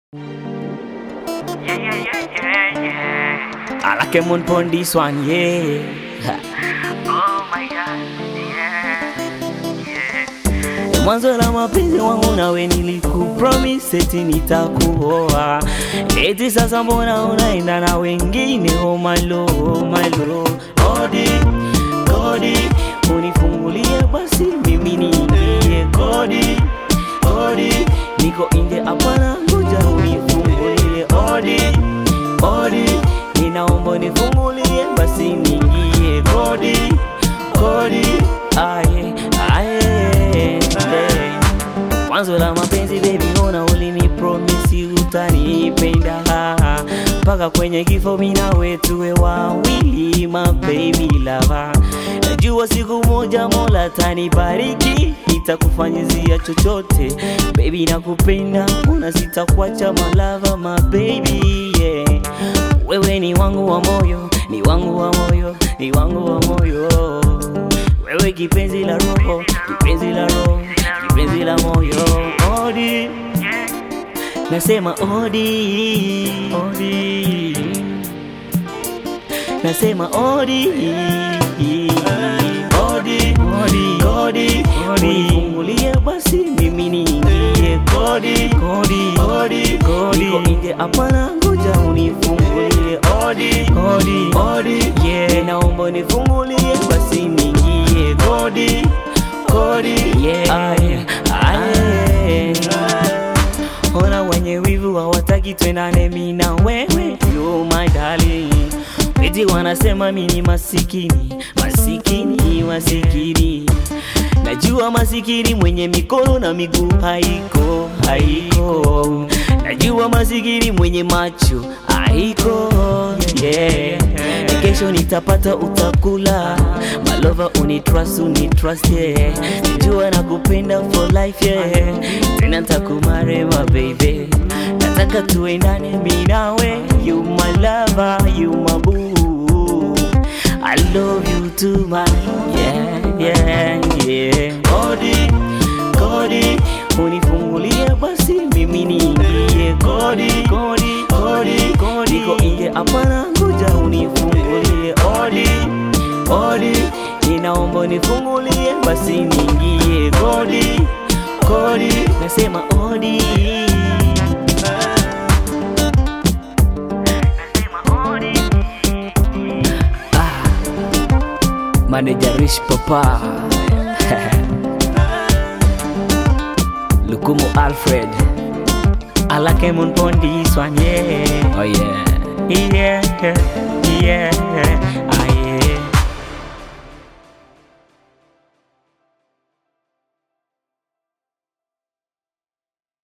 Yeah, yeah, yeah, yeah, yeah. I like him on pon this one, yeah. Oh my god, yeah, yeah. Mwanzo la mapenzi wangu nawe nilikupromise eti nitakuoa, eti sasa mbona unaenda na wengine? Oh my lord, oh my lord. Kodi, kodi, unifungulie basi mimi niingie. Kodi, kodi, niko nje hapana, ngoja unifungulie. Odi, odi, ninaomba unifungulie basi niingie. Kodi, kodi, aye, aye, aye. Mwanzo la mapenzi baby, ona ulini promisi utanipenda mpaka kwenye kifo, mimi nawe tuwe wawili, my baby lover. Najua siku moja Mola tanibariki, nitakufanyizia chochote baby, nakupenda, una sitakuacha my lover, my baby yeah. Wewe ni wangu wa moyo, ni wangu wa moyo, ni wangu wa moyo wewe kipenzi la roho, kipenzi la roho, kipenzi la moyo. Odi, nasema odi, odi, nasema odi, odi, odi, odi, unifungulie basi mimi niingie. Kodi, kodi, kodi, kodi, niko nje hapana, ngoja unifungulie. Odi, odi, odi, yeah, naomba unifungulie basi niingie. Kodi, kodi, yeah, aye, aye. Ona wenye wivu hawataki twendane mimi na wewe, you my darling. Eti wanasema mimi ni masikini, masikini, masikini. Najua masikini mwenye mikono na miguu haiko, haiko. Najua masikini mwenye macho haiko, yeah. Kesho nitapata utakula, malova unitrust, unitrust, yeah. Najua nakupenda for life, yeah. Tena nitakumare my baby, nataka tuendane mimi nawe, you my lover, you my boo. I love you too much, yeah, yeah, yeah. Kodi, kodi, unifungulie basi mimi niingie. Kodi, kodi, kodi, kodi, niko nje hapana, ngoja unifungulie. Odi, odi, ninaomba unifungulie basi niingie. Kodi, kodi, nasema odi. Nasema odi. Manager Rich Papa Lukumu Alfred I like him on this one, yeah Oh yeah. Yeah, yeah